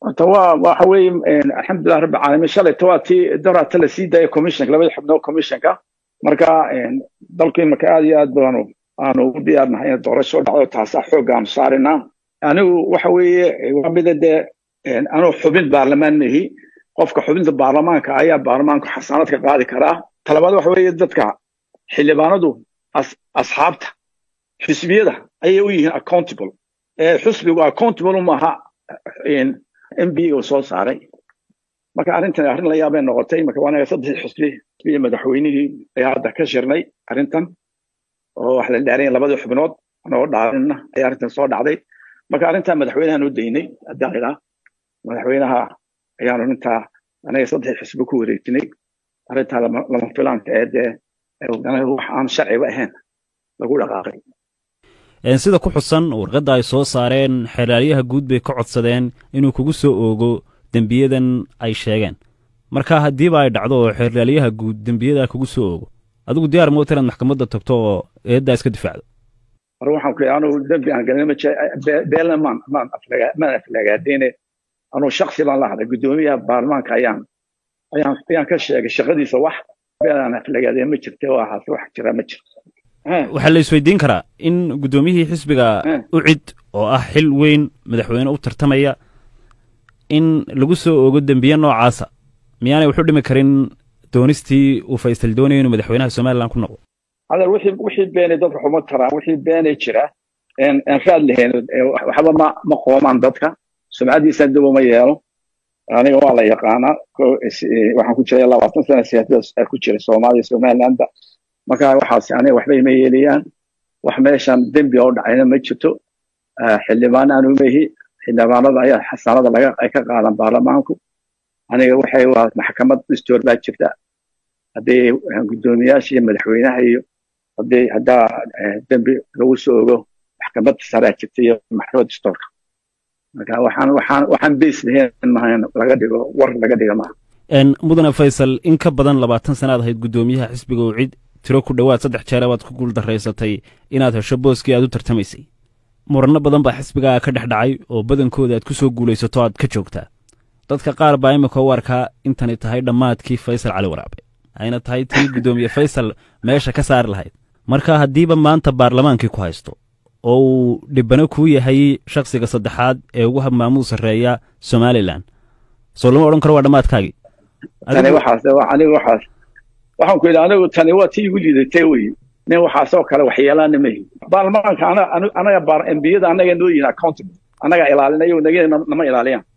horta waa waxa weeye alxamdulilah rabbi caalamiin shalayta waa tii darata la sii daayay commissionka labada xubnood commissionka marka dalku imika aad iyo aad baanu aanu ugu diyaarnahay in doorasho dhacdo taasaa xoogga aanu saarinaa anigu waxa weeye waa mida dee anuu xubin baarlamaan mihi qofka xubinta baarlamaanka ayaa baarlamaanku xasaanad ka qaadi karaa talabaad waxa weeye dadka xildhibaanadu asxaabta xisbiyada ayay u yihiin accountable xusbigu accountable maaha mbiga soo saaray marka arrintan arrin la yaabay noqotay marka waa saddex xusbi xusbiya madaxweynihii ayaa hadda ka shirnay arrintan oo wax la dhaaraya labadii xubnood anoo dhaarinna ayaa arrintan soo dhacday marka arrintaa madaxweynahan u daynay haddaan idhaa madaxweynaha ayaanu arrintaa anaga saddex xisbi ku wareejinay arrintaa lama filaanka ee dee wax aan sharciba ahayn lagu dhaqaaqay sida ku xusan warqadda ay soo saareen xeelaalyaha guud bay ka codsadeen inuu kugu soo oogo dembiyadan ay sheegeen marka haddiiba ay dhacdo oo xeelaalyaha guud dembiyadaa kugu soo oogo adigu diyaar moota inaad maxkamadda tagto oo eeddaa iska difaacdo mar waxaan ku anigu dembi aan galin beelna maan maan maan aflagaadeyne anuu shaksi baan la hadlay guddoomiyaha baarlamaanka ayaan ayaan ayaan ka sheegay shaqadiisa wax beel aan aflagaadeen ma jirta waxaas wax jira ma jiro waxaa la isweydiin karaa in guddoomiyihii xisbiga ucid oo ah xil weyn madaxweyne u tartamaya in lagu soo oogo dembiye noocaasa miyaanay waxu dhimi karin doonistii uu faysal doonayo inuu madaxweynaha somalilan ku noqdo hadal wixii wixii beenay dadka xuma taraan wixii beenay jira aan raad lahayn waxba ma ma qoomaan dadka sumcadiisa dabo ma yeelo aniga waa la yaqaanaa waxaan ku jiray labaatan sana siyaasada ku jiray soomaaliya somalilanda marka waxaas aniga waxbay ma yeelayaan wax meeshan dembi oo dhacayna ma jirto xildhibaan aanu mehi xildhibaanada ayaa xasaanada laga ay ka qaadan baarlamaanku aniga waxay waa maxkamad distoor baa jirta haddii guddoomiyaasha iyo madaxweynaha iyo haddii haddaa dembi lagu soo ogo maxkamadda saraa jirta iyo maxkamadda distoorka marka waxaan waxaan waxaan beys lahayn mahayn laga dhigo war laga dhiga maaha mudane faysal in ka badan labaatan sanaad ahayd guddoomiyaha xisbiga ucid tiro ku dhowaad saddex jeer baad ku guuldaraysatay inaad hesho booskii aad u tartamaysay muranno badan baa xisbigaa ka dhex dhacay oo badankooda aad ku soo guulaysato aad ka joogtaa dadka qaar baa imika u arkaa intani tahay dhammaadkii faysal cali waraabe ayna tahay tii guddoomiye faysal meesha ka saari lahayd marka haddiiba maanta baarlamaankii ku haysto oo uu dhibano kuu yahay shakhsiga saddexaad ee ugu habmaamuu sarreeya somalilan soo lama odhan karo waa dhammaadkaagii waxaan ku yidhi anigu tani waa tii igu liidatay weye nin waxaasoo kale waxyeelaana mahi baarlamaanka anaga embiyada anaga noo yihin accountable anaga ilaalinaya naga nama ilaaliyaan